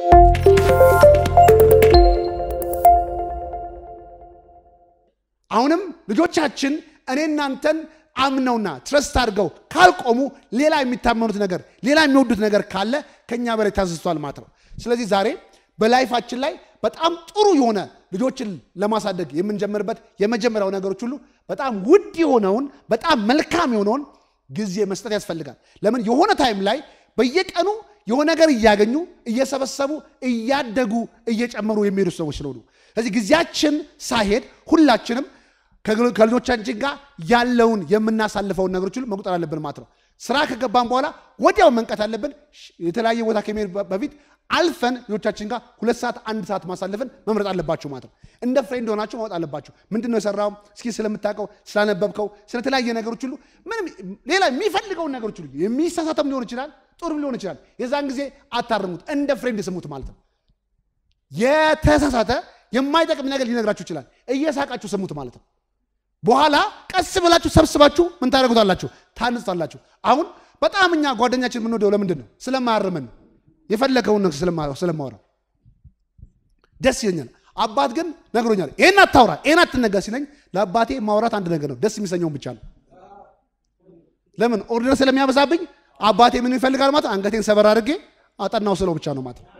አሁንም ልጆቻችን እኔ እናንተን አምነውና ትረስት አድርገው ካልቆሙ ሌላ የሚታመኑት ነገር ሌላ የሚወዱት ነገር ካለ ከኛ በላይ ታዝዝቷል ማለት ነው። ስለዚህ ዛሬ በላይፋችን ላይ በጣም ጥሩ የሆነ ልጆችን ለማሳደግ የምንጀምርበት የመጀመሪያው ነገሮች ሁሉ በጣም ውድ የሆነውን በጣም መልካም የሆነውን ጊዜ መስጠት ያስፈልጋል። ለምን የሆነ ታይም ላይ በየቀኑ የሆነ ነገር እያገኙ እየሰበሰቡ እያደጉ እየጨመሩ የሚሄዱ ሰዎች ስለሆኑ ስለዚህ ጊዜያችን ሳይሄድ ሁላችንም ከልጆቻችን ጋር ያለውን የምናሳልፈውን ነገሮች ሁሉ መቁጠር አለብን ማለት ነው። ስራ ከገባን በኋላ ወዲያው መንቀት አለብን። የተለያየ ቦታ ከመሄድ በፊት አልፈን ልጆቻችን ጋር ሁለት ሰዓት አንድ ሰዓት ማሳለፍን መምረጥ አለባቸው ማለት ነው። እንደ ፍሬንድ ሆናችሁ ማወጥ አለባቸው። ምንድን ነው የሰራው? እስኪ ስለምታውቀው ስላነበብከው፣ ስለተለያየ ነገሮች ሁሉ ምንም ሌላ የሚፈልገውን ነገሮች ሁሉ የሚሳሳተም ሊሆን ይችላል፣ ጥሩም ሊሆን ይችላል። የዛን ጊዜ አታርሙት፣ እንደ ፍሬንድ ስሙት ማለት ነው። የተሳሳተ የማይጠቅም ነገር ሊነግራችሁ ይችላል። እየሳቃችሁ ስሙት ማለት ነው። በኋላ ቀስ ብላችሁ ሰብስባችሁ ምን ታደርጉታላችሁ? ታንጽታላችሁ። አሁን በጣም እኛ ጓደኛችን የምንወደው ለምንድን ነው? ስለማያርመን ነው። የፈለገውን ነገር ስለማወራ ደስ ይለኛል። አባት ግን ነግሮኛል፣ ይህን አታውራ፣ ይህን አትነገር ሲለኝ ለአባቴ ማውራት አንድ ነገር ነው፣ ደስ የሚሰኘውን ብቻ ነው። ለምን ኦርደር ስለሚያበዛብኝ አባቴ ምን ይፈልጋል ማለት አንገቴን ሰበር አድርጌ አጠናው ስለው ብቻ ነው ማለት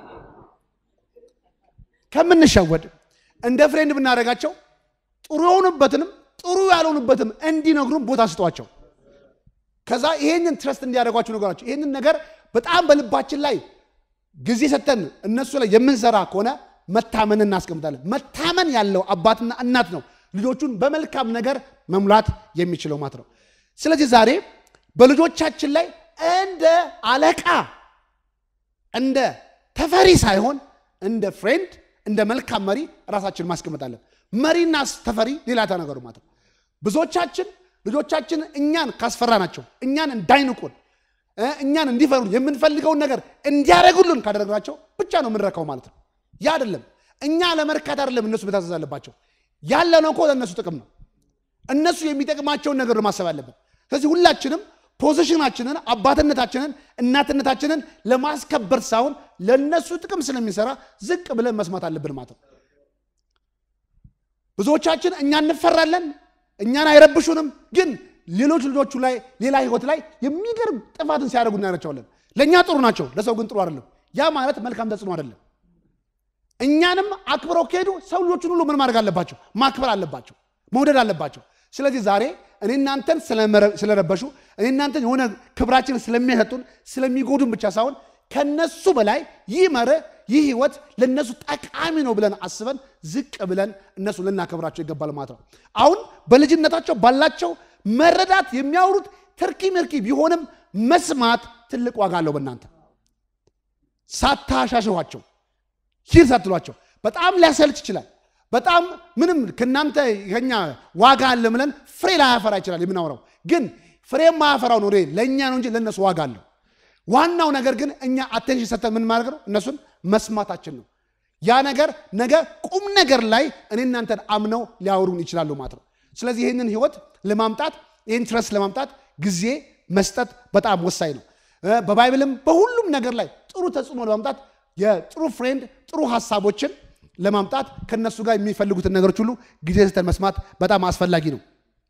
ከምንሸወድ እንደ ፍሬንድ ብናደርጋቸው ጥሩ የሆኑበትንም ጥሩ ያልሆኑበትም እንዲነግሩም ቦታ ስጧቸው። ከዛ ይሄንን ትረስት እንዲያደርጓቸው ነገራቸው። ይሄንን ነገር በጣም በልባችን ላይ ጊዜ ሰተን እነሱ ላይ የምንሰራ ከሆነ መታመን እናስቀምጣለን። መታመን ያለው አባትና እናት ነው ልጆቹን በመልካም ነገር መሙላት የሚችለው ማለት ነው። ስለዚህ ዛሬ በልጆቻችን ላይ እንደ አለቃ እንደ ተፈሪ ሳይሆን እንደ ፍሬንድ እንደ መልካም መሪ ራሳችን ማስቀምጣለን። መሪና ተፈሪ ሌላ ነገሩ ማለት ነው። ብዙዎቻችን ልጆቻችን እኛን ካስፈራ ናቸው እኛን እንዳይንቁን እኛን እንዲፈሩን የምንፈልገውን ነገር እንዲያደርጉልን ካደረግናቸው ብቻ ነው የምንረካው ማለት ነው። ያ አይደለም። እኛ ለመርካት አይደለም እነሱ መታዘዝ አለባቸው። ያለነው እኮ ለእነሱ ጥቅም ነው። እነሱ የሚጠቅማቸውን ነገር ማሰብ አለብን። ስለዚህ ሁላችንም ፖዚሽናችንን፣ አባትነታችንን፣ እናትነታችንን ለማስከበር ሳይሆን ለእነሱ ጥቅም ስለሚሰራ ዝቅ ብለን መስማት አለብን ማለት ነው። ብዙዎቻችን እኛ እንፈራለን፣ እኛን አይረብሹንም። ግን ሌሎች ልጆቹ ላይ ሌላ ህይወት ላይ የሚገርም ጥፋትን ሲያደርጉ እናያቸዋለን። ለእኛ ጥሩ ናቸው፣ ለሰው ግን ጥሩ አይደለም። ያ ማለት መልካም ተጽዕኖ አይደለም። እኛንም አክብረው ከሄዱ ሰው ልጆቹን ሁሉ ምን ማድረግ አለባቸው? ማክበር አለባቸው፣ መውደድ አለባቸው። ስለዚህ ዛሬ እኔ እናንተን ስለረበሹ እኔ እናንተን የሆነ ክብራችንን ስለሚሰጡን ስለሚጎዱን ብቻ ሳይሆን ከነሱ በላይ ይህ መርህ ይህ ህይወት ለእነሱ ጠቃሚ ነው ብለን አስበን ዝቅ ብለን እነሱ ልናከብራቸው ይገባል ማለት ነው። አሁን በልጅነታቸው ባላቸው መረዳት የሚያወሩት ትርኪ ምርኪ ቢሆንም መስማት ትልቅ ዋጋ አለው። በእናንተ ሳታሻሽኋቸው ሂድ ሳትሏቸው በጣም ሊያሰልች ይችላል። በጣም ምንም ከእናንተ ከኛ ዋጋ አለ ብለን ፍሬ ላያፈራ ይችላል የምናወራው ግን ፍሬ የማያፈራው ነው ለእኛ ነው እንጂ ለእነሱ ዋጋ አለው። ዋናው ነገር ግን እኛ አቴንሽን ሰተን ምን ማድረግ ነው? እነሱን መስማታችን ነው። ያ ነገር ነገ ቁም ነገር ላይ እኔ እናንተን አምነው ሊያወሩን ይችላሉ ማለት ነው። ስለዚህ ይህንን ህይወት ለማምጣት ይህን ትረስ ለማምጣት ጊዜ መስጠት በጣም ወሳኝ ነው። በባይብልም በሁሉም ነገር ላይ ጥሩ ተጽዕኖ ለማምጣት የጥሩ ፍሬንድ ጥሩ ሀሳቦችን ለማምጣት ከነሱ ጋር የሚፈልጉትን ነገሮች ሁሉ ጊዜ ሰተን መስማት በጣም አስፈላጊ ነው።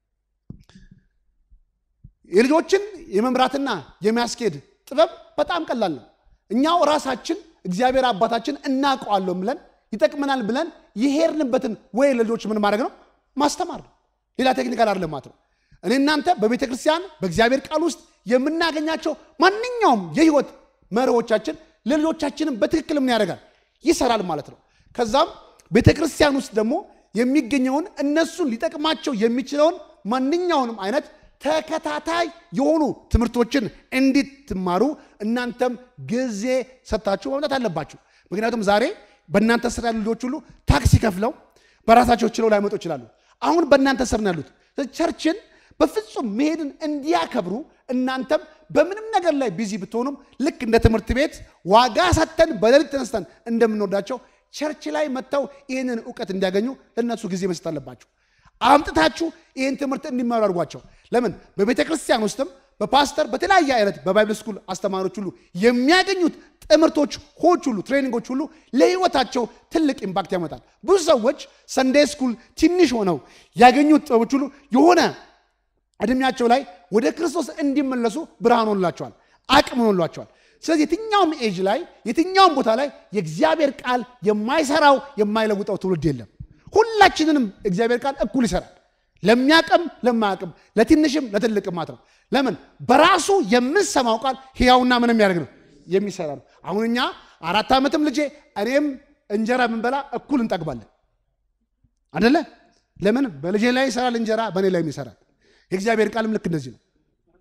የልጆችን የመምራትና የሚያስኬድ ጥበብ በጣም ቀላል ነው። እኛው ራሳችን እግዚአብሔር አባታችን እናውቀዋለሁ ብለን ይጠቅመናል ብለን የሄድንበትን ወይ ለልጆች ምን ማድረግ ነው ማስተማር ነው። ሌላ ቴክኒካል አይደለም ማለት ነው። እኔ እናንተ በቤተ ክርስቲያን በእግዚአብሔር ቃል ውስጥ የምናገኛቸው ማንኛውም የህይወት መርሆቻችን ለልጆቻችንም በትክክል ምን ያደርጋል ይሰራል ማለት ነው። ከዛም ቤተ ክርስቲያን ውስጥ ደግሞ የሚገኘውን እነሱን ሊጠቅማቸው የሚችለውን ማንኛውንም አይነት ተከታታይ የሆኑ ትምህርቶችን እንዲትማሩ እናንተም ጊዜ ሰጥታችሁ መምጣት አለባችሁ። ምክንያቱም ዛሬ በእናንተ ስር ያሉ ልጆች ሁሉ ታክሲ ከፍለው በራሳቸው ችለው ላይመጡ ይችላሉ። አሁን በእናንተ ስር ነው ያሉት። ቸርችን በፍጹም መሄድን እንዲያከብሩ እናንተም በምንም ነገር ላይ ቢዚ ብትሆኑም ልክ እንደ ትምህርት ቤት ዋጋ ሰጥተን በሌሊት ተነስተን እንደምንወዳቸው ቸርች ላይ መጥተው ይህንን እውቀት እንዲያገኙ ለእነሱ ጊዜ መስጠት አለባችሁ። አምጥታችሁ ይህን ትምህርት እንዲማሩ አድርጓቸው። ለምን በቤተ ክርስቲያን ውስጥም በፓስተር በተለያየ አይነት በባይብል ስኩል አስተማሪዎች ሁሉ የሚያገኙት ትምህርቶች ሆች ሁሉ ትሬኒንጎች ሁሉ ለህይወታቸው ትልቅ ኢምፓክት ያመጣል። ብዙ ሰዎች ሰንዴ ስኩል ትንሽ ሆነው ያገኙት ጥበቦች ሁሉ የሆነ እድሜያቸው ላይ ወደ ክርስቶስ እንዲመለሱ ብርሃን ሆንላቸዋል፣ አቅም ሆንላቸዋል። ስለዚህ የትኛውም ኤጅ ላይ የትኛውም ቦታ ላይ የእግዚአብሔር ቃል የማይሰራው የማይለውጠው ትውልድ የለም። ሁላችንንም እግዚአብሔር ቃል እኩል ይሰራል። ለሚያቅም ለማያቅም፣ ለትንሽም ለትልቅም ማለት ነው። ለምን በራሱ የምንሰማው ቃል ሕያውና ምን የሚያደርግ ነው የሚሰራ ነው። አሁን እኛ አራት ዓመትም ልጄ እኔም እንጀራ ብንበላ እኩል እንጠግባለን አደለ? ለምን በልጄ ላይ ይሰራል እንጀራ በእኔ ላይ ይሰራል። የእግዚአብሔር ቃልም ልክ እንደዚህ ነው።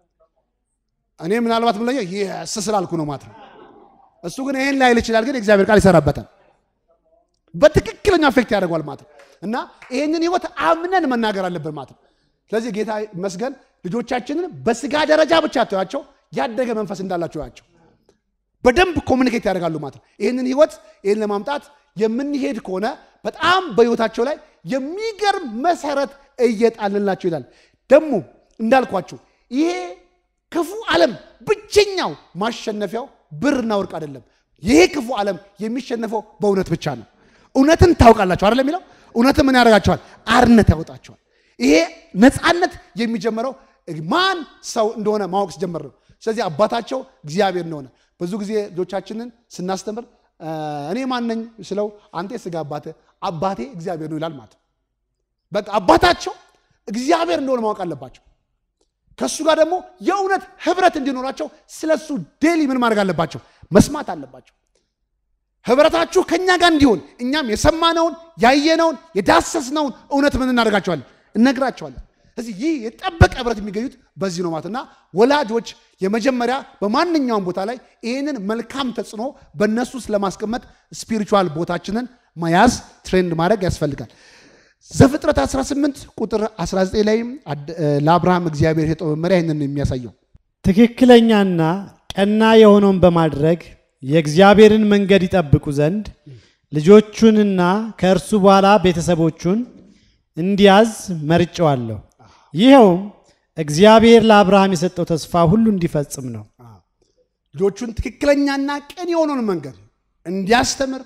እኔ ምናልባት ምለኛ ይስ ስላልኩ ነው ማለት ነው። እሱ ግን ይህን ላይል ይችላል፣ ግን የእግዚአብሔር ቃል ይሰራበታል። በትክክለኛ አፌክት ያደርጓል ማለት ነው። እና ይህንን ህይወት አምነን መናገር አለብን ማለት ነው። ስለዚህ ጌታ መስገን ልጆቻችንን በስጋ ደረጃ ብቻ ተያቸው፣ ያደገ መንፈስ እንዳላቸው ያቸው በደንብ ኮሚኒኬት ያደርጋሉ ማለት ነው። ይህንን ህይወት ይህን ለማምጣት የምንሄድ ከሆነ በጣም በህይወታቸው ላይ የሚገርም መሰረት እየጣልንላቸው ይላል። ደግሞ እንዳልኳችሁ ይሄ ክፉ ዓለም ብቸኛው ማሸነፊያው ብርና ወርቅ አይደለም። ይሄ ክፉ ዓለም የሚሸነፈው በእውነት ብቻ ነው። እውነትን ታውቃላችሁ አይደለም የሚለው እውነትን ምን ያደርጋቸዋል? አርነት ያወጣቸዋል። ይሄ ነፃነት የሚጀምረው ማን ሰው እንደሆነ ማወቅ ሲጀምር ነው። ስለዚህ አባታቸው እግዚአብሔር እንደሆነ ብዙ ጊዜ ልጆቻችንን ስናስተምር እኔ ማነኝ ስለው አንተ የስጋ አባቴ አባቴ እግዚአብሔር ነው ይላል ማለት ነው። በቃ አባታቸው እግዚአብሔር እንደሆነ ማወቅ አለባቸው። ከእሱ ጋር ደግሞ የእውነት ህብረት እንዲኖራቸው ስለሱ ዴሊ ምን ማድረግ አለባቸው? መስማት አለባቸው። ህብረታችሁ ከእኛ ጋር እንዲሆን እኛም የሰማነውን ያየነውን የዳሰስነውን እውነት ምን እናደርጋቸዋለን? እነግራቸዋለን። ስለዚህ ይህ የጠበቀ ህብረት የሚገኙት በዚህ ነው ማለትና ወላጆች የመጀመሪያ በማንኛውም ቦታ ላይ ይህንን መልካም ተጽዕኖ በእነሱ ውስጥ ለማስቀመጥ ስፒሪቹዋል ቦታችንን መያዝ ትሬንድ ማድረግ ያስፈልጋል። ዘፍጥረት 18 ቁጥር 19 ላይ ለአብርሃም እግዚአብሔር የሰጠው መመሪያ ይህንን የሚያሳየው ትክክለኛና ቀና የሆነውን በማድረግ የእግዚአብሔርን መንገድ ይጠብቁ ዘንድ ልጆቹንና ከእርሱ በኋላ ቤተሰቦቹን እንዲያዝ መርጨዋለሁ። ይኸውም እግዚአብሔር ለአብርሃም የሰጠው ተስፋ ሁሉ እንዲፈጽም ነው። ልጆቹን ትክክለኛና ቅን የሆነውን መንገድ እንዲያስተምር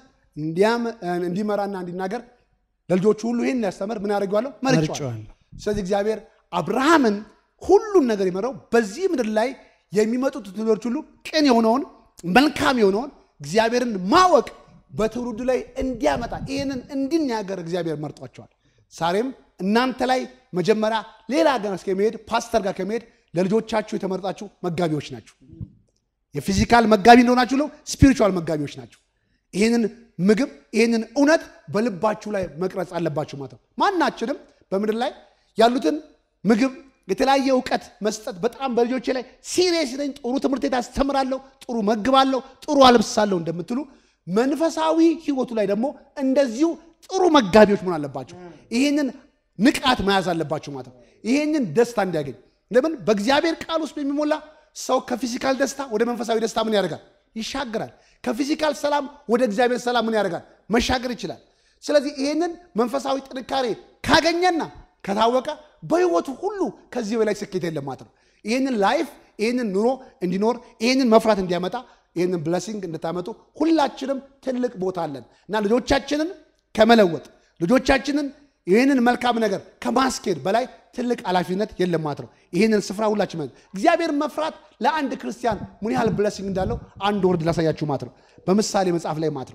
እንዲመራና እንዲናገር ለልጆቹ ሁሉ ይህን እንዲያስተምር ምን ያደርገዋለሁ መርጨዋለሁ። መርጨዋለሁ። ስለዚህ እግዚአብሔር አብርሃምን ሁሉን ነገር የመራው በዚህ ምድር ላይ የሚመጡት ትውልዶች ሁሉ ቅን የሆነውን መልካም የሆነውን እግዚአብሔርን ማወቅ በትውልዱ ላይ እንዲያመጣ ይህንን እንዲናገር እግዚአብሔር መርጧቸዋል። ዛሬም እናንተ ላይ መጀመሪያ ሌላ ገና እስከመሄድ ፓስተር ጋር ከመሄድ ለልጆቻችሁ የተመረጣችሁ መጋቢዎች ናቸው። የፊዚካል መጋቢ እንደሆናችሁ ለው ስፒሪቹዋል መጋቢዎች ናቸው። ይህንን ምግብ ይህንን እውነት በልባችሁ ላይ መቅረጽ አለባችሁ ማለት ነው። ማናችንም በምድር ላይ ያሉትን ምግብ የተለያየ እውቀት መስጠት በጣም በልጆቼ ላይ ሲሪየስ ነኝ፣ ጥሩ ትምህርት ቤት አስተምራለሁ፣ ጥሩ መግባለሁ፣ ጥሩ አልብሳለሁ እንደምትሉ መንፈሳዊ ህይወቱ ላይ ደግሞ እንደዚሁ ጥሩ መጋቢዎች መሆን አለባቸው። ይህንን ንቃት መያዝ አለባቸው ማለት ነው። ይህንን ደስታ እንዲያገኝ ለምን በእግዚአብሔር ቃል ውስጥ የሚሞላ ሰው ከፊዚካል ደስታ ወደ መንፈሳዊ ደስታ ምን ያደርጋል? ይሻገራል። ከፊዚካል ሰላም ወደ እግዚአብሔር ሰላም ምን ያደርጋል? መሻገር ይችላል። ስለዚህ ይህንን መንፈሳዊ ጥንካሬ ካገኘና ከታወቀ በህይወቱ ሁሉ ከዚህ በላይ ስኬት የለም ማለት ነው። ይህንን ላይፍ ይህንን ኑሮ እንዲኖር ይህንን መፍራት እንዲያመጣ ይህንን ብለሲንግ እንድታመጡ ሁላችንም ትልቅ ቦታ አለን እና ልጆቻችንን ከመለወጥ ልጆቻችንን ይህንን መልካም ነገር ከማስኬድ በላይ ትልቅ ኃላፊነት የለም ማለት ነው። ይህንን ስፍራ ሁላችን እግዚአብሔርን መፍራት ለአንድ ክርስቲያን ምን ያህል ብለሲንግ እንዳለው አንድ ወርድ ላሳያችሁ ማለት ነው። በምሳሌ መጽሐፍ ላይ ማለት ነው።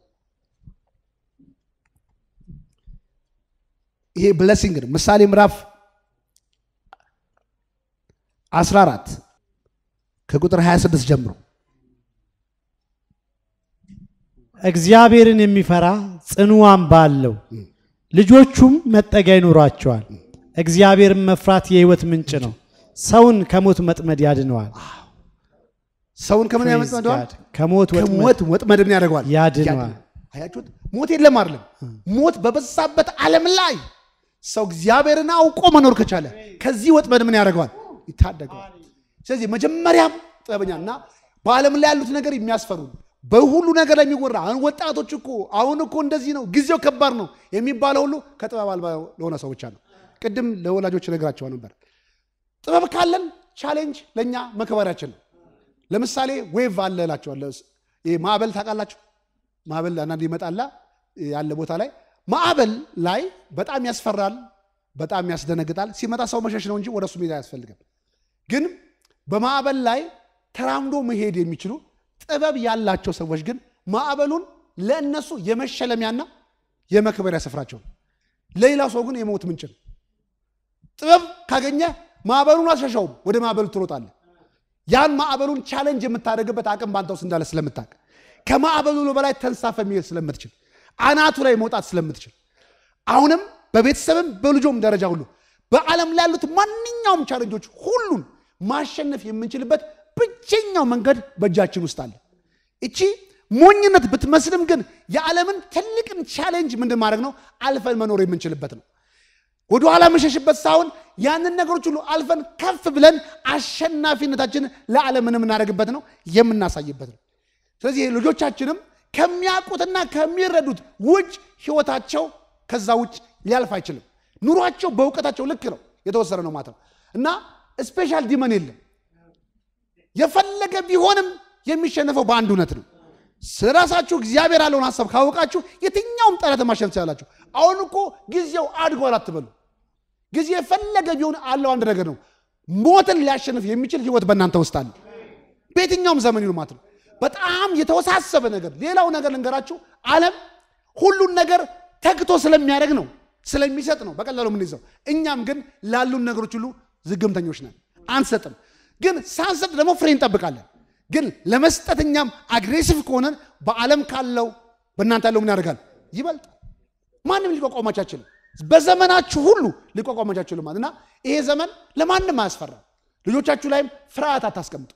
ይሄ ብለሲንግ ነው። ምሳሌ ምዕራፍ 14 ከቁጥር 26 ጀምሮ እግዚአብሔርን የሚፈራ ጽኑ አምባ አለው፣ ልጆቹም መጠጊያ ይኖሯቸዋል። እግዚአብሔርን መፍራት የሕይወት ምንጭ ነው፣ ሰውን ከሞት መጥመድ ያድነዋል። ሰውን ከምን Praise ያመጣዋል? God። ከሞት ወጥመድ ከሞት ወጥመድ ምን ያደርገዋል? ያድነዋል። አያችሁት? ሞት የለም አይደለም። ሞት በበዛበት ዓለም ላይ ሰው እግዚአብሔርን አውቆ መኖር ከቻለ ከዚህ ወጥመድ ምን ያደርገዋል? ይታደገዋል። ስለዚህ መጀመሪያም ጥበበኛ እና በዓለም ላይ ያሉት ነገር የሚያስፈሩ በሁሉ ነገር ላይ የሚወራ አሁን ወጣቶች እኮ አሁን እኮ እንደዚህ ነው፣ ጊዜው ከባድ ነው የሚባለው ሁሉ ከጥበብ አልባ ለሆነ ሰው ብቻ ነው። ቅድም ለወላጆች ነግራቸው ነበር። ጥበብ ካለን ቻሌንጅ ለእኛ መክበሪያችን ነው። ለምሳሌ ዌቭ አለ እላቸዋለሁ። ይሄ ማዕበል ታውቃላችሁ? ማዕበል አንዳንድ ይመጣላ ያለ ቦታ ላይ ማዕበል ላይ በጣም ያስፈራል፣ በጣም ያስደነግጣል። ሲመጣ ሰው መሸሽ ነው እንጂ ወደ እሱ መሄድ አያስፈልግም። ግን በማዕበል ላይ ተራምዶ መሄድ የሚችሉ ጥበብ ያላቸው ሰዎች ግን ማዕበሉን ለእነሱ የመሸለሚያና የመክበሪያ ስፍራቸው ነው። ለሌላው ሰው ግን የሞት ምንጭ ነው። ጥበብ ካገኘ ማዕበሉን አልሸሸውም፣ ወደ ማዕበሉ ትሮጣለህ። ያን ማዕበሉን ቻሌንጅ የምታደርግበት አቅም በአንተ ውስጥ እንዳለ ስለምታውቅ ከማዕበሉ በላይ ተንሳፈ መሄድ ስለምትችል አናቱ ላይ መውጣት ስለምትችል አሁንም በቤተሰብም በልጆም ደረጃ ሁሉ በዓለም ላይ ያሉት ማንኛውም ቻሌንጆች ሁሉን ማሸነፍ የምንችልበት ብቸኛው መንገድ በእጃችን ውስጥ አለ። እቺ ሞኝነት ብትመስልም ግን የዓለምን ትልቅን ቻሌንጅ ምንድን ማድረግ ነው አልፈን መኖር የምንችልበት ነው። ወደኋላ መሸሽበት ሳይሆን ያንን ነገሮች ሁሉ አልፈን ከፍ ብለን አሸናፊነታችንን ለዓለም የምናደርግበት ነው የምናሳይበት ነው። ስለዚህ ልጆቻችንም ከሚያውቁትና ከሚረዱት ውጭ ህይወታቸው ከዛ ውጭ ሊያልፍ አይችልም። ኑሯቸው በእውቀታቸው ልክ ነው የተወሰነ ነው ማለት ነው እና ስፔሻል ዲመን የለም። የፈለገ ቢሆንም የሚሸነፈው በአንድ እውነት ነው። ስለራሳችሁ እግዚአብሔር ያለውን ሀሳብ ካወቃችሁ የትኛውም ጠላት ማሸነፍ ትችላላችሁ። አሁን እኮ ጊዜው አድጓል አትበሉ። ጊዜ የፈለገ ቢሆን አለው አንድ ነገር ነው። ሞትን ሊያሸንፍ የሚችል ህይወት በእናንተ ውስጥ አለ። በየትኛውም ዘመን ይሁን ማለት ነው። በጣም የተወሳሰበ ነገር ሌላው ነገር ልንገራችሁ፣ ዓለም ሁሉን ነገር ተግቶ ስለሚያደርግ ነው ስለሚሰጥ ነው በቀላሉ የምንይዘው። እኛም ግን ላሉን ነገሮች ሁሉ ዝግምተኞች ነን፣ አንሰጥም። ግን ሳንሰጥ ደግሞ ፍሬ እንጠብቃለን። ግን ለመስጠት እኛም አግሬሲቭ ከሆነን በዓለም ካለው በእናንተ ያለው ምን ያደርጋል? ይበልጣል። ማንም ሊቋቋማችሁ አይችልም። በዘመናችሁ ሁሉ ሊቋቋማችሁ አይችልም ማለት እና ይሄ ዘመን ለማንም አያስፈራም። ልጆቻችሁ ላይም ፍርሃት አታስቀምጡ።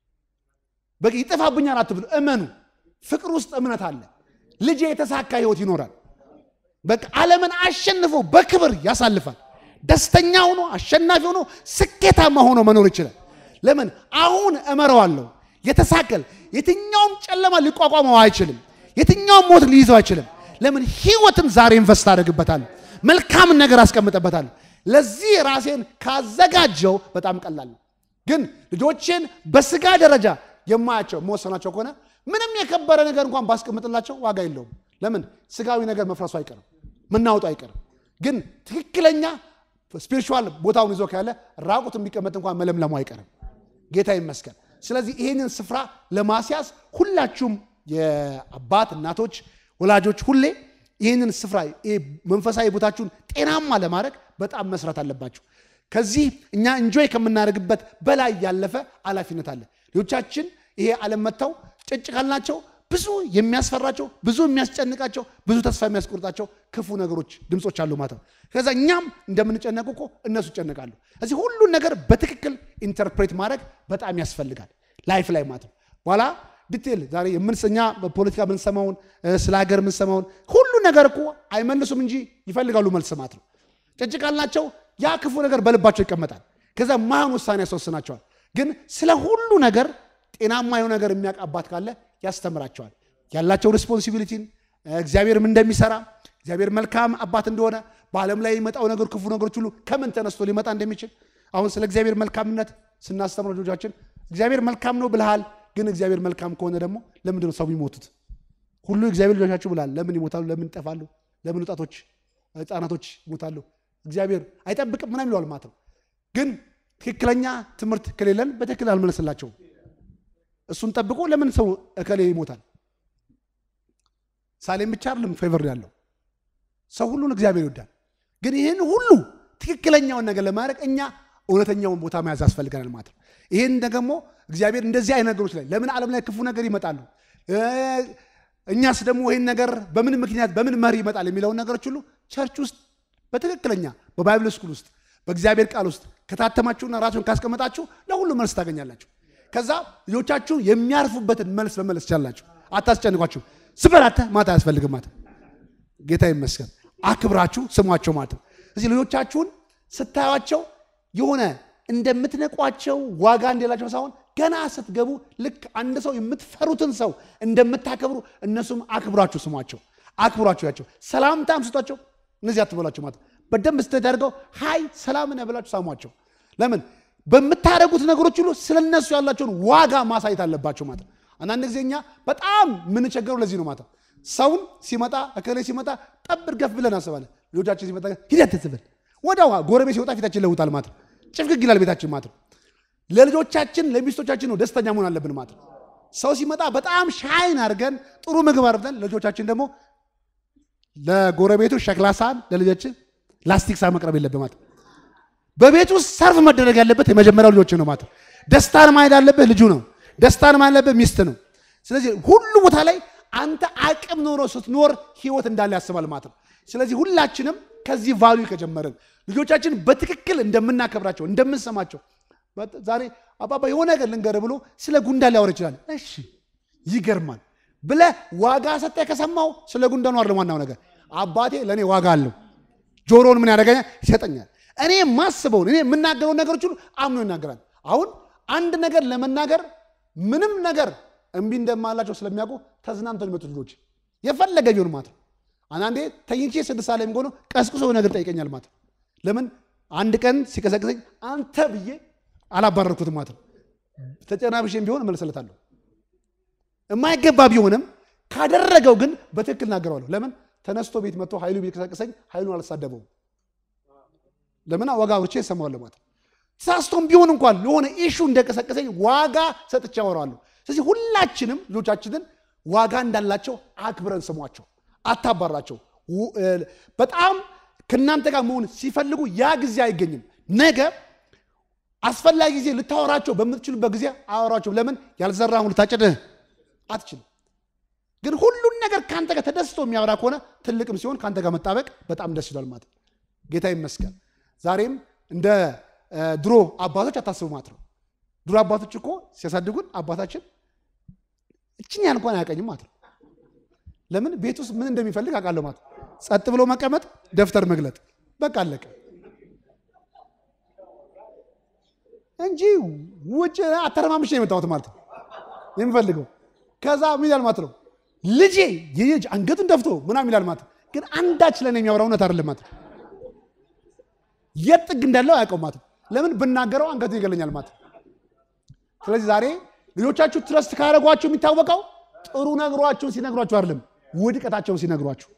በቃ ይጠፋብኛል አትብሉ። እመኑ። ፍቅር ውስጥ እምነት አለ። ልጄ የተሳካ ህይወት ይኖራል። በቃ ዓለምን አሸንፎ በክብር ያሳልፋል። ደስተኛ ሆኖ አሸናፊ ሆኖ ስኬታማ ሆኖ መኖር ይችላል። ለምን አሁን እመረዋለሁ። የተሳከል የትኛውም ጨለማ ሊቋቋመው አይችልም። የትኛውም ሞት ሊይዘው አይችልም። ለምን ህይወትን ዛሬ ኢንቨስት አደርግበታለሁ። መልካምን ነገር አስቀምጠበታለሁ። ለዚህ ራሴን ካዘጋጀው በጣም ቀላል ነው። ግን ልጆቼን በስጋ ደረጃ የማያቸው መወሰናቸው ከሆነ ምንም የከበረ ነገር እንኳን ባስቀምጥላቸው ዋጋ የለውም። ለምን ስጋዊ ነገር መፍረሱ አይቀርም፣ መናወጡ አይቀርም። ግን ትክክለኛ ስፒሪቹዋል ቦታውን ይዞ ካለ ራቁት ቢቀመጥ እንኳን መለምለሙ አይቀርም። ጌታ ይመስገን። ስለዚህ ይህንን ስፍራ ለማስያዝ ሁላችሁም የአባት እናቶች፣ ወላጆች ሁሌ ይህንን ስፍራ መንፈሳዊ ቦታችሁን ጤናማ ለማድረግ በጣም መስራት አለባችሁ። ከዚህ እኛ እንጆይ ከምናደርግበት በላይ ያለፈ ኃላፊነት አለ። ልጆቻችን ይሄ ዓለም መጥተው ጭጭ ካልናቸው ብዙ የሚያስፈራቸው ብዙ የሚያስጨንቃቸው ብዙ ተስፋ የሚያስቆርጣቸው ክፉ ነገሮች ድምፆች አሉ ማለት ነው። ከዛ እኛም እንደምንጨነቁ እኮ እነሱ ይጨነቃሉ። እዚህ ሁሉን ነገር በትክክል ኢንተርፕሬት ማድረግ በጣም ያስፈልጋል ላይፍ ላይ ማለት ነው። በኋላ ዲቴል ዛሬ የምንሰኛ በፖለቲካ የምንሰማውን ስለ ሀገር የምንሰማውን ሁሉ ነገር እኮ አይመልሱም እንጂ ይፈልጋሉ መልስ ማለት ነው። ጭጭ ካልናቸው ያ ክፉ ነገር በልባቸው ይቀመጣል። ከዛ ማን ውሳኔ ያስወስናቸዋል። ግን ስለ ሁሉ ነገር ጤናማ የሆነ ነገር የሚያውቅ አባት ካለ ያስተምራቸዋል። ያላቸው ሪስፖንሲቢሊቲን እግዚአብሔርም እንደሚሰራ እግዚአብሔር መልካም አባት እንደሆነ በዓለም ላይ የሚመጣው ነገር ክፉ ነገሮች ሁሉ ከምን ተነስቶ ሊመጣ እንደሚችል አሁን ስለ እግዚአብሔር መልካምነት ስናስተምር ልጆቻችን እግዚአብሔር መልካም ነው ብልሃል፣ ግን እግዚአብሔር መልካም ከሆነ ደግሞ ለምንድን ነው ሰው የሚሞቱት? ሁሉ እግዚአብሔር ልጆቻችሁ ብልሃል፣ ለምን ይሞታሉ? ለምን ይጠፋሉ? ለምን ወጣቶች ህፃናቶች ይሞታሉ? እግዚአብሔር አይጠብቅም ምናምን ይለዋል ማለት ነው። ግን ትክክለኛ ትምህርት ከሌለን በትክክል አልመለስላቸውም። እሱን ጠብቆ ለምን ሰው እከሌ ይሞታል? ሳሌም ብቻ አይደለም ፌቨር ያለው ሰው ሁሉን እግዚአብሔር ይወዳል። ግን ይህን ሁሉ ትክክለኛውን ነገር ለማድረግ እኛ እውነተኛውን ቦታ መያዝ ያስፈልገናል ማለት ነው። ይህን ደግሞ እግዚአብሔር እንደዚህ አይነት ነገሮች ላይ ለምን ዓለም ላይ ክፉ ነገር ይመጣሉ፣ እኛስ ደግሞ ይህን ነገር በምን ምክንያት በምን መሪ ይመጣል የሚለውን ነገሮች ሁሉ ቸርች ውስጥ በትክክለኛ በባይብል ስኩል ውስጥ በእግዚአብሔር ቃል ውስጥ ከታተማችሁና ራሱን ካስቀመጣችሁ ለሁሉ መልስ ታገኛላችሁ። ከዛ ልጆቻችሁ የሚያርፉበትን መልስ መመለስ ትችላላችሁ። አታስጨንቋችሁ። ስበራተ ማታ አያስፈልግም ማለት ጌታ ይመስገን። አክብራችሁ ስሟቸው ማለት ነው። እዚህ ልጆቻችሁን ስታዩቸው የሆነ እንደምትነቋቸው ዋጋ እንደሌላቸው ሳይሆን ገና ስትገቡ ልክ አንድ ሰው የምትፈሩትን ሰው እንደምታከብሩ እነሱም አክብራችሁ ስሟቸው፣ አክብሯቸው ያቸው ሰላምታም ስጧቸው። እነዚህ አትበሏቸው ማለት በደንብ ስተት ያደርገው ሀይ ሰላም ነህ ብላችሁ ሳሟቸው። ለምን በምታደርጉት ነገሮች ሁሉ ስለ እነሱ ያላቸውን ዋጋ ማሳየት አለባቸው ማለት ነው። አንዳንድ ጊዜ እኛ በጣም የምንቸገረው ለዚህ ነው ማለት ነው። ሰውን ሲመጣ እከሌ ሲመጣ ጠብር ገፍ ብለን አስባለን። ልጆቻችን ሲመጣ ሂደት ትብል ወደ ጎረቤት ሲወጣ ፊታችን ለውጣል ማለት ነው። ጭፍግግ ይላል ቤታችን ማለት ነው። ለልጆቻችን ለሚስቶቻችን ነው ደስተኛ መሆን አለብን ማለት ነው። ሰው ሲመጣ በጣም ሻይን አድርገን ጥሩ ምግብ አድርገን ልጆቻችን ደግሞ ለጎረቤቱ ሸክላ ሳህን ለልጆችን ላስቲክ ሳህን መቅረብ የለብን ማለት ነው። በቤት ውስጥ ሰርፍ መደረግ ያለበት የመጀመሪያው ልጆች ነው ማለት ነው። ደስታን ማየት ያለብህ ልጁ ነው። ደስታን ማየት ያለብህ ሚስት ነው። ስለዚህ ሁሉ ቦታ ላይ አንተ አቅም ኖሮ ስትኖር ህይወት እንዳለ ያስባል ማለት ነው። ስለዚህ ሁላችንም ከዚህ ቫሉ ከጀመርን ልጆቻችን በትክክል እንደምናከብራቸው እንደምንሰማቸው ዛሬ አባባ የሆነ ነገር ልንገርህ ብሎ ስለ ጉንዳን ሊያወራ ይችላል። እሺ ይገርማል ብለህ ዋጋ ሰጠህ ከሰማው ስለ ጉንዳኑ አይደለም ዋናው ነገር አባቴ ለእኔ ዋጋ አለው። ጆሮውን ምን ያደርገኛል? ይሰጠኛል። እኔ የማስበውን እኔ የምናገረውን ነገሮች ሁሉ አምኖ ይናገራል። አሁን አንድ ነገር ለመናገር ምንም ነገር እምቢ እንደማላቸው ስለሚያውቁ ተዝናንተው የሚመጡ ልጆች የፈለገ ቢሆን ማለት ነው። አንዳንዴ ተኝቼ ስድስት ሰዓት ላይ የሚሆነው ቀስቅሶ ነገር ጠይቀኛል ማለት ነው። ለምን አንድ ቀን ሲቀሰቅሰኝ አንተ ብዬ አላባረርኩትም ማለት ነው። ተጨናብሼም ቢሆን እመልስለታለሁ። የማይገባ ቢሆንም ካደረገው ግን በትክክል እናገረዋለሁ። ለምን ተነስቶ ቤት መጥቶ ኃይሉ ቢቀሰቅሰኝ ኃይሉን አልሳደበውም። ለምን ዋጋ አውርቼ እሰማዋለሁ ማለት ነው። ተሳስቶም ቢሆን እንኳን ለሆነ ኢሹ እንደቀሰቀሰኝ ዋጋ ሰጥቼ አወራዋለሁ። ስለዚህ ሁላችንም ልጆቻችንን ዋጋ እንዳላቸው አክብረን ስሟቸው፣ አታባራቸው። በጣም ከእናንተ ጋር መሆን ሲፈልጉ ያ ጊዜ አይገኝም። ነገ አስፈላጊ ጊዜ ልታወራቸው በምትችሉበት ጊዜ አወራቸው። ለምን ያልዘራሁን ልታጭድህ አትችልም። ግን ሁሉን ነገር ከአንተ ጋር ተደስቶ የሚያወራ ከሆነ ትልቅም ሲሆን ከአንተ ጋር መጣበቅ በጣም ደስ ይላል ማለት ነው። ጌታ ይመስገን። ዛሬም እንደ ድሮ አባቶች አታስቡ ማለት ነው። ድሮ አባቶች እኮ ሲያሳድጉን አባታችን እችን ያህል እንኳን አያቀኝም ማለት ነው። ለምን ቤት ውስጥ ምን እንደሚፈልግ አውቃለሁ ማለት ነው። ጸጥ ብሎ መቀመጥ፣ ደብተር መግለጥ፣ በቃ አለቀ እንጂ ውጭ አተረማምሽ ነው የመጣሁት ማለት ነው የሚፈልገው። ከዛ ምን ይላል ማለት ነው ልጄ የየጅ አንገቱን ደፍቶ ምናምን ይላል ማለት ነው። ግን አንዳች ለኔ የሚያወራው እውነት አይደለም ማለት ነው። የት ጥግ እንዳለው አያውቀው ማለት ነው። ለምን ብናገረው አንገቱ ይገለኛል ማለት ነው። ስለዚህ ዛሬ ልጆቻችሁ ትረስት ካደረጓችሁ የሚታወቀው ጥሩ ነግሯቸውን ሲነግሯችሁ አይደለም፣ ውድቀታቸውን ሲነግሯችሁ።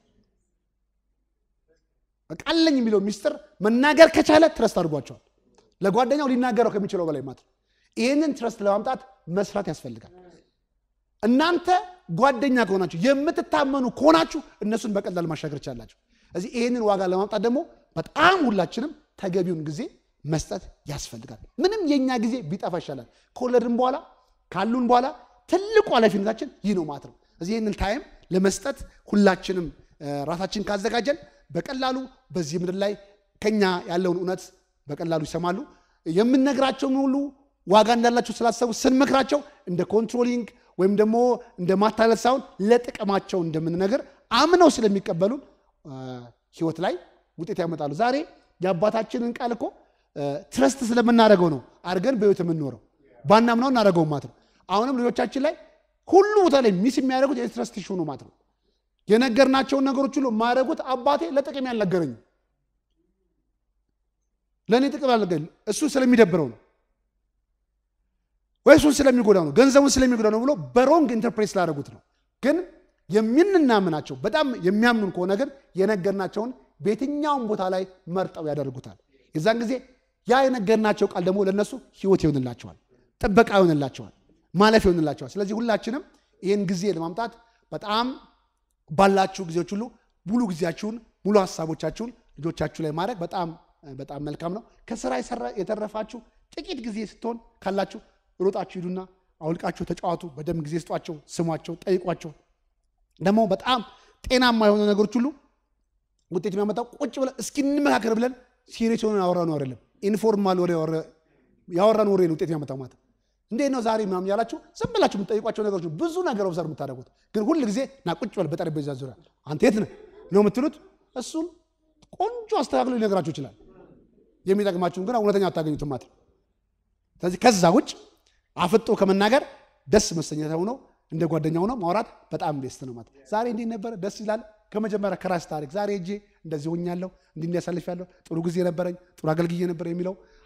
በቃ አለኝ የሚለው ሚስጥር መናገር ከቻለ ትረስት አድርጓቸዋል። ለጓደኛው ሊናገረው ከሚችለው በላይ ማለት ነው። ይህንን ትረስት ለማምጣት መስራት ያስፈልጋል። እናንተ ጓደኛ ከሆናችሁ የምትታመኑ ከሆናችሁ እነሱን በቀላል ማሻገር ቻላችሁ። እዚህ ይህንን ዋጋ ለማምጣት ደግሞ በጣም ሁላችንም ተገቢውን ጊዜ መስጠት ያስፈልጋል። ምንም የእኛ ጊዜ ቢጠፋ ይሻላል። ከወለድን በኋላ ካሉን በኋላ ትልቁ ኃላፊነታችን ይህ ነው ማለት ነው። እዚህ ይህንን ታይም ለመስጠት ሁላችንም ራሳችን ካዘጋጀን በቀላሉ በዚህ ምድር ላይ ከኛ ያለውን እውነት በቀላሉ ይሰማሉ። የምንነግራቸውን ሁሉ ዋጋ እንዳላቸው ስላሰቡ ስንመክራቸው እንደ ኮንትሮሊንግ ወይም ደግሞ እንደ ማታለል ሳይሆን ለጥቅማቸው እንደምንነገር አምነው ስለሚቀበሉን ህይወት ላይ ውጤት ያመጣሉ። ዛሬ የአባታችንን ቃል እኮ ትረስት ስለምናደርገው ነው አድርገን በህይወት የምንኖረው ባናምነው እናደርገው ማለት ነው። አሁንም ልጆቻችን ላይ ሁሉ ቦታ ላይ ሚስ የሚያደርጉት የትረስት ኢሹ ነው ማለት ነው። የነገርናቸውን ነገሮች ሁሉ የማያደርጉት አባቴ ለጥቅም ያልነገረኝ ለእኔ ጥቅም ያልነገረኝ እሱ ስለሚደብረው ነው ወይ እሱን ስለሚጎዳው ነው ገንዘቡን ስለሚጎዳው ነው ብሎ በሮንግ ኢንተርፕሬት ስላደረጉት ነው። ግን የምንናምናቸው በጣም የሚያምኑን ከሆነ ግን የነገርናቸውን በየትኛውም ቦታ ላይ መርጠው ያደርጉታል። የዛን ጊዜ ያ የነገርናቸው ቃል ደግሞ ለእነሱ ህይወት ይሆንላቸዋል፣ ጥበቃ ይሆንላቸዋል፣ ማለፍ ይሆንላቸዋል። ስለዚህ ሁላችንም ይህን ጊዜ ለማምጣት በጣም ባላችሁ ጊዜዎች ሁሉ ሙሉ ጊዜያችሁን ሙሉ ሀሳቦቻችሁን ልጆቻችሁ ላይ ማድረግ በጣም በጣም መልካም ነው። ከስራ የተረፋችሁ ጥቂት ጊዜ ስትሆን ካላችሁ ሮጣችሁ ሂዱና አውልቃችሁ ተጫዋቱ። በደንብ ጊዜ ስጧቸው፣ ስሟቸው፣ ጠይቋቸው። ደግሞ በጣም ጤናማ የሆኑ ነገሮች ሁሉ ውጤት የሚያመጣው ቁጭ ብለን እስኪ እንመካከር ብለን ሲሪየስ የሆነ ያወራነው አይደለም። ኢንፎርማል ወሬ ያወራን ወሬ ነው ውጤት የሚያመጣው ማለት እንዴት ነው ዛሬ ምናምን ያላችሁ ዝም ብላችሁ የምትጠይቋቸው ነገሮች ብዙ ነገር ኦብዘርቭ የምታደርጉት ግን ሁል ጊዜ ና ቁጭ በል በጠረጴዛ ዙሪያ አንተ የት ነህ ነው የምትሉት። እሱን ቆንጆ አስተካክሎ ሊነግራችሁ ይችላል። የሚጠቅማችሁን ግን እውነተኛ አታገኙትም ማለት ነው። ስለዚህ ከዛ ውጭ አፍጦ ከመናገር ደስ መሰኘት ሆነው እንደ ጓደኛ ሆነው ማውራት በጣም ቤስት ነው ማለት ዛሬ እንዲህ ነበረ ደስ ይላል። ከመጀመሪያ ከራስ ታሪክ ዛሬ እጄ እንደዚህ ሆኛለሁ፣ እንዲህ እንዲያሳልፍ ያለሁ ጥሩ ጊዜ ነበረኝ፣ ጥሩ አገልግዬ ነበር የሚለው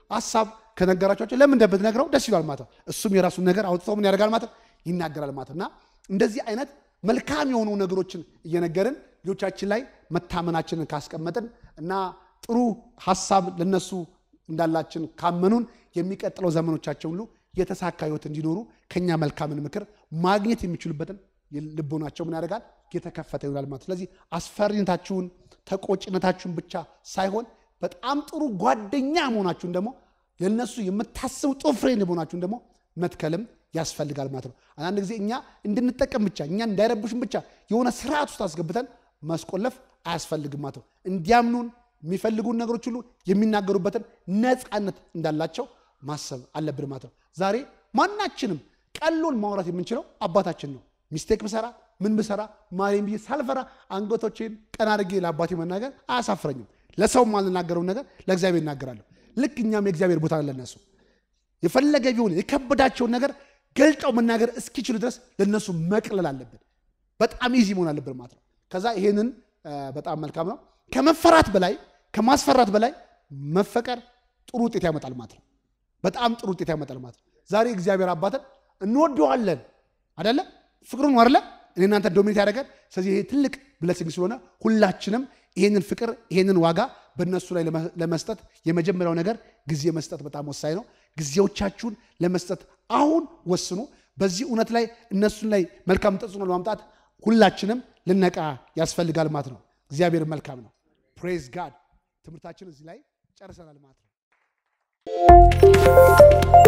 ሀሳብ ከነገራቸው ለምን እንደምትነግረው ደስ ይሏል ማለት ነው። እሱም የራሱን ነገር አውጥቶ ምን ያደርጋል ማለት ነው ይናገራል ማለት ነው። እና እንደዚህ አይነት መልካም የሆኑ ነገሮችን እየነገርን ልጆቻችን ላይ መታመናችንን ካስቀመጥን እና ጥሩ ሀሳብ ለነሱ እንዳላችን ካመኑን የሚቀጥለው ዘመኖቻቸው ሁሉ የተሳካ ህይወት እንዲኖሩ ከኛ መልካምን ምክር ማግኘት የሚችሉበትን ልቦናቸው ምን ያደርጋል የተከፈተ ይሆናል ማለት። ስለዚህ አስፈሪነታችሁን ተቆጭነታችሁን ብቻ ሳይሆን በጣም ጥሩ ጓደኛ መሆናችሁን ደግሞ ለነሱ የምታስቡ ጥሩ ፍሬንድ መሆናችሁን ደግሞ መትከልም ያስፈልጋል ማለት ነው። አንዳንድ ጊዜ እኛ እንድንጠቀም ብቻ እኛ እንዳይረብሹን ብቻ የሆነ ስርዓት ውስጥ አስገብተን ማስቆለፍ አያስፈልግም ማለት ነው። እንዲያምኑን የሚፈልጉን ነገሮች ሁሉ የሚናገሩበትን ነፃነት እንዳላቸው ማሰብ አለብን ማለት ነው። ዛሬ ማናችንም ቀሎን ማውራት የምንችለው አባታችን ነው። ሚስቴክ ብሰራ ምን ብሰራ ማሪም ብዬ ሳልፈራ አንገቶቼን ቀና አድርጌ ለአባቴ መናገር አያሳፍረኝም። ለሰው ማልናገረውን ነገር ለእግዚአብሔር እናገራለሁ። ልክ እኛም የእግዚአብሔር ቦታ ለነሱ የፈለገ ቢሆን የከበዳቸውን ነገር ገልጠው መናገር እስኪችሉ ድረስ ለነሱ መቅለል አለብን። በጣም ኢዚ መሆን አለብን ማለት ነው። ከዛ ይሄንን በጣም መልካም ነው። ከመፈራት በላይ ከማስፈራት በላይ መፈቀር ጥሩ ውጤት ያመጣል ማለት ነው። በጣም ጥሩ ውጤት ያመጣል ማለት ነው። ዛሬ እግዚአብሔር አባትን እንወደዋለን አደለ? ፍቅሩን አደለ? እኔ እናንተ ዶሚኔት ያደረገን። ስለዚህ ይሄ ትልቅ ብለሲንግ ስለሆነ ሁላችንም ይሄንን ፍቅር ይሄንን ዋጋ በእነሱ ላይ ለመስጠት የመጀመሪያው ነገር ጊዜ መስጠት በጣም ወሳኝ ነው። ጊዜዎቻችሁን ለመስጠት አሁን ወስኑ። በዚህ እውነት ላይ እነሱን ላይ መልካም ተጽዕኖ ለማምጣት ሁላችንም ልነቃ ያስፈልጋል ማለት ነው። እግዚአብሔር መልካም ነው። ፕሬዝ ጋድ። ትምህርታችን እዚህ ላይ ጨርሰናል ማለት ነው።